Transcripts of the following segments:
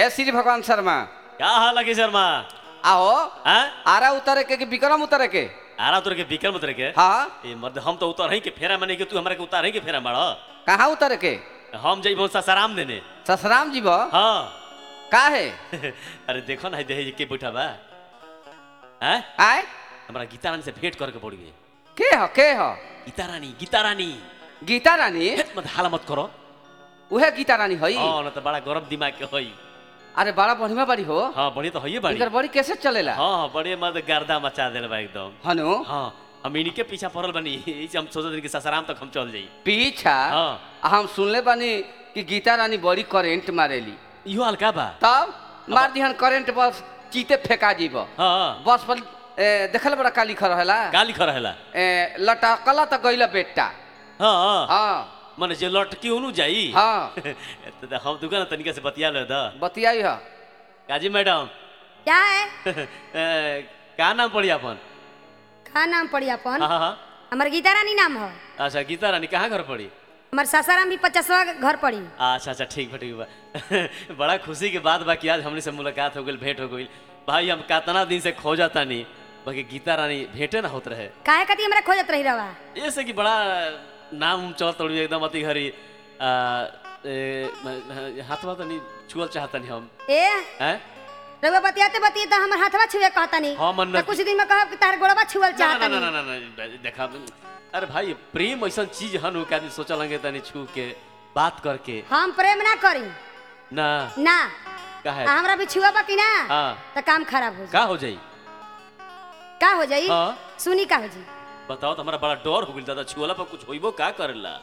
ए श्री भगवान शर्मा क्या हाल है शर्मा आओ हाँ आरा उतरे के कि विक्रम उतरे के आरा उतर के विक्रम उतर के हाँ ए मर्द हम तो उतर ही के फेरा माने के तू हमरा के उतार ही के फेरा मार कहाँ उतरे के हम जइबो ससाराम देने ससराम जी बा हाँ का है अरे देखो ना देह के बैठा बा हैं आए हमरा गीता रानी से भेंट करके पड़ी के हो के हो गीता रानी गीता रानी गीता रानी हेत मत हाला मत करो उहे गीता रानी हई हाँ ना तो बड़ा गरम दिमाग के होई अरे बड़ा बढ़िया बड़ी हो हाँ बड़ी तो होइए बड़ी इनकर बड़ी कैसे चलेला हाँ हाँ बड़े मर्द गर्दा मचा देल बा एकदम हनु हाँ हम इन्हीं के पीछा पड़ल बनी इसे हम सोचत कि ससाराम तक हम चल जाई पीछा हाँ आ हम सुनले बानी कि गीता रानी बड़ी करेंट मारेली इहो हल्का बा तब मार दिहन करेंट बस चीते फेंका जीब हाँ बस पर ए, देखल बड़ा काली खर रहेला का लिखल रहेला ए, लटकला त गइला बेटा हाँ हाँ हाँ माने जे लटकी ओनु जाई हाँ तो द- हम दुकान तनिका से बतिया ले द बतियाई ह काजी मैडम क्या है ए, का नाम पड़ी अपन का नाम पड़ी अपन हाँ हाँ हाँ हमार गीता रानी नाम हो अच्छा गीता रानी कहाँ घर पड़ी हमार सासाराम भी पचासवा घर पड़ी अच्छा अच्छा ठीक बा ठीक बा बड़ा खुशी के बात बा कि आज हमने से मुलाकात हो गई भेंट हो गई भाई हम कितना दिन से खोजा तानी बाकी गीता रानी भेंटे ना होत रहे काहे कती हमरा खोजत रही रवा ऐसे कि बड़ा नाम चल तोड़ी एकदम अति घरी आ, ए, म- हाथवा तनी छुअल चाहतनी हम ए हैं रउआ बतियाते बतियाते हमर हाथवा छुए कहतनी हाँ, मन तो न- कुछ दिन में कहब कि तार गोड़वा छुअल ना ना ना चाहतनी ना ना ना देखा अरे भाई प्रेम ऐसा चीज हन कि आदमी सोचा लगे तनी छू के बात करके हम प्रेम ना करी ना ना का है आ हमरा भी छुआ कि ना हाँ तो काम खराब हो जाई का हो जाई का हो जाई हाँ सुनी का हो जाई बताओ तो हमारा बड़ा डर हो गइल दादा छुअला पर कुछ होइबो का करेला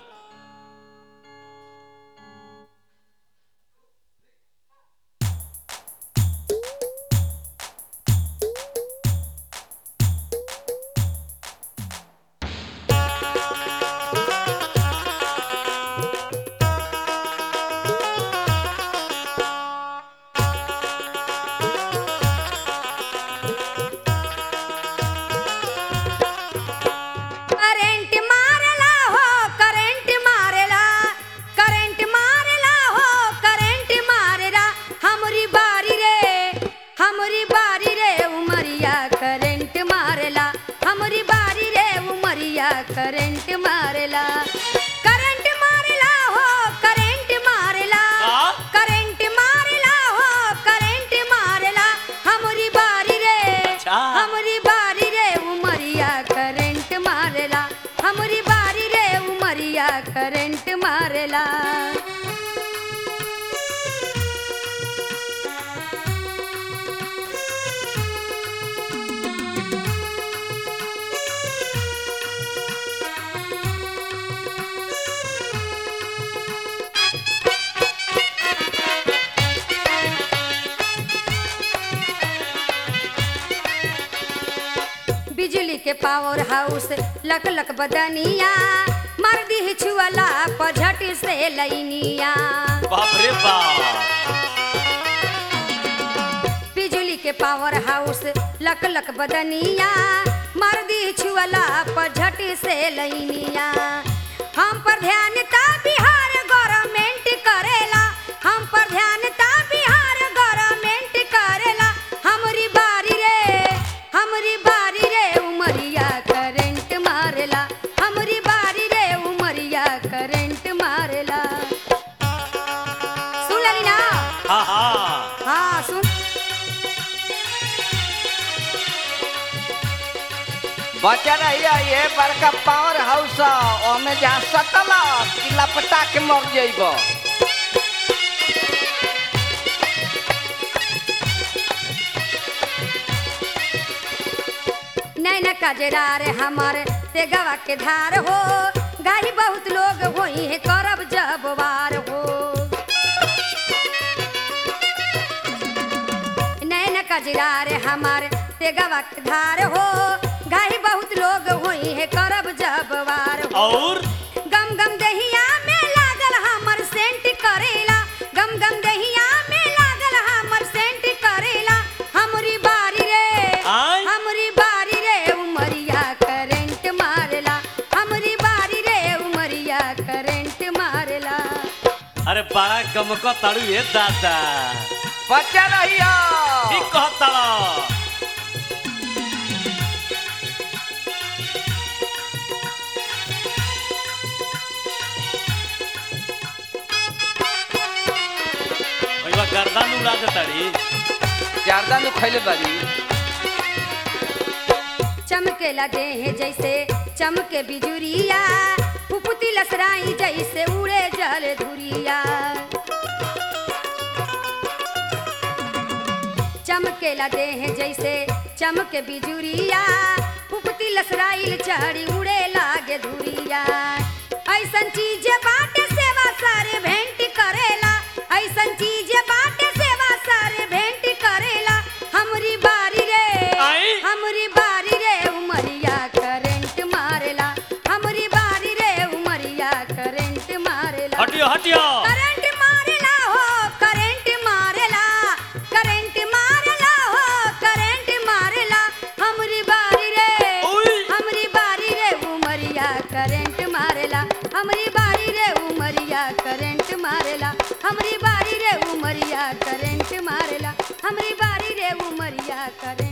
करंट मारला हो करंट मारला करंट मारला हो करंट मारला हमरी बारी रे हमरी बारी रे उमरिया करंट मारला हमरी बारी रे उमरिया करंट मारला करंट मारला हो करंट मारला का? करंट मारला हो करंट मारला हमरी बारी रे अच्छा। हमरी बारी रे उमरिया करंट मारला हमरी बारी रे उमरिया करंट मारला बिजली के पावर हाउस लक लक बदनिया मर दी छुअला पझट से लैनिया बाप रे बाप बिजली के पावर हाउस लक लक बदनिया मर दी छुअला पझट से लैनिया हम पर ध्यान ता बिहार गवर्नमेंट करेला हम पर ध्यान ता बिहार गवर्नमेंट करेला हमरी बारी रे हमरी बारी रे उमरिया करंट मारेला हमरी बारी रे उमरिया करंट मारेला सुन लेली ना हाँ हाँ हाँ सुन बचा रहिए ये बड़का पावर हाउस ओमे जहाँ सटल कि लपटा के मर जाइब नैन कजरार हमार ते गवा के धार हो गाही बहुत लोग होई है करब जब वार हो नैन कजरार हमार ते गवा के धार हो गाही बहुत लोग होई है करब जब वार हो और गम गम दहिया में लागल हमर सेंट करेला गम गम दहिया में लागल हमर सेंट करेला हमरी बारी रे आय? हमरी बारी रे उमरिया करंट मारेला हमरी बारी रे उमरिया करंट मारेला अरे बड़ा गमको ताड़ू ये दादा बच्चा रहिया ठीक कहता भैया गर्दन उड़ा दे तड़ी ज्यादा नु खैले बारी चमकेला देह जैसे चमके बिजुरिया फुफुती लसराई जैसे उड़े जल धुरिया चमकेला देह जैसे चमके बिजुरिया फुफुती लसराइल चढ़ी उड़े लागे धुरिया ऐसन चीज बाटे सेवा सारे भेंट करेला ऐसन चीज बाटे सेवा सारे भेंट करेला हमरी बारी रे आई? हमरी बारी रे उमरिया करंट मारेला हमरी बारी रे उमरिया करंट मारेला हटियो हटियो करंट मारेला हो करंट मारेला करंट मारेला हो करंट मारेला हमरी बारी रे ओई। हमरी बारी रे उमरिया करंट मारेला हमरी बारी रे उमरिया करंट मारेला हमरी बारी रे उमरिया करंट मारेला हमरी बारी रे उमरिया करंट